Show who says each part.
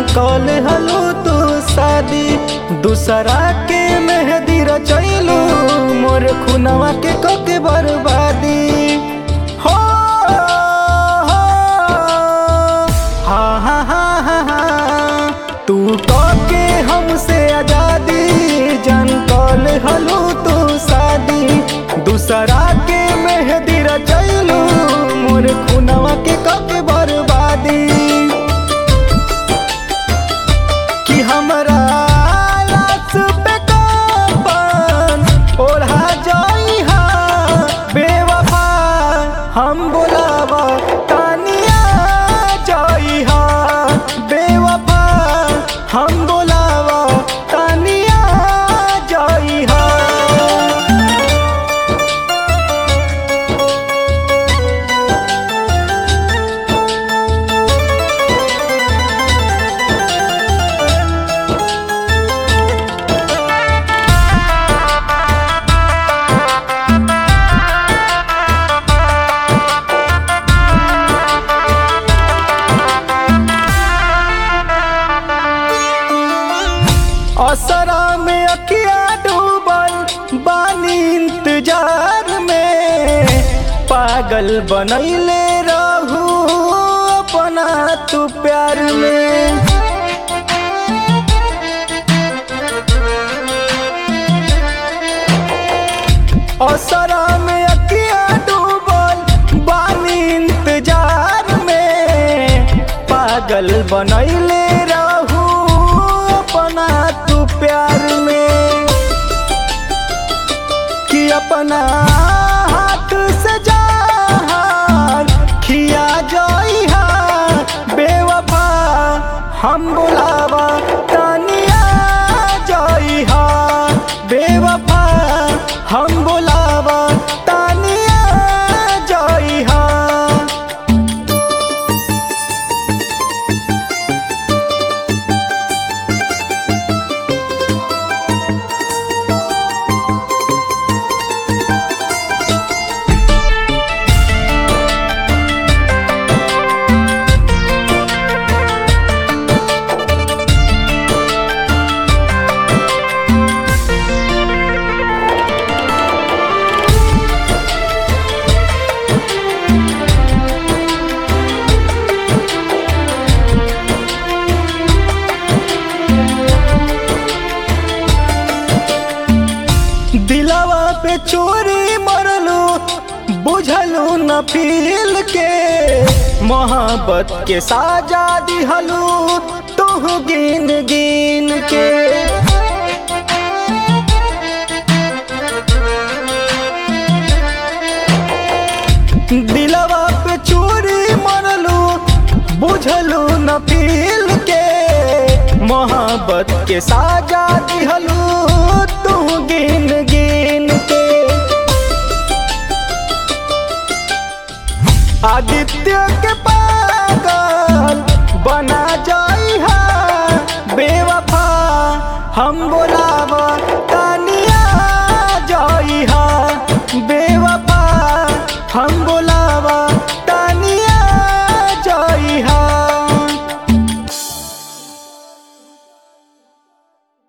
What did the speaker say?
Speaker 1: कल हलो तू शादी दूसरा के मेहदी रचैलू मोर खुनवा के कके बर्बादी हो हो, हा हा हा हा हा तू कके हमसे आजादी जन कल हलो तू शादी दूसरा के मेहदी रचैलू मोर खुनवा के कके बर्बादी कि हमरा लाश पे कफन ओढ़ा जाइहा बेवफा हम बोलावा तानिया जाइहा बेवफा हम बोलावा तानिया जाइहा असरा में अकिया डूबल बानी इंतजार में पागल बनैले रहू अपना तू प्यार में असरा में अकिया डूबल बानी इंतजार में पागल बनैले रहू अपना तू प्यार में कि अपना हाथ से जहान खिया जाइहा बेवफा हम बुलावा तानिया जाइहा बेवफा हम बुलावा तानिया जाइहा दिलवा पे चोरी मरलू बुझलू न फील के मोहब्बत के साजा दिहलू तू गिन गिन के दिलवा पे चोरी मरलू बुझलू न फील के मोहब्बत के साजा दिहलू तू गिन गिन के आदित्य के पागल बना जाइहा बेवफा हम बोलावा तानिया जाइहा बेवफा हम बोलावा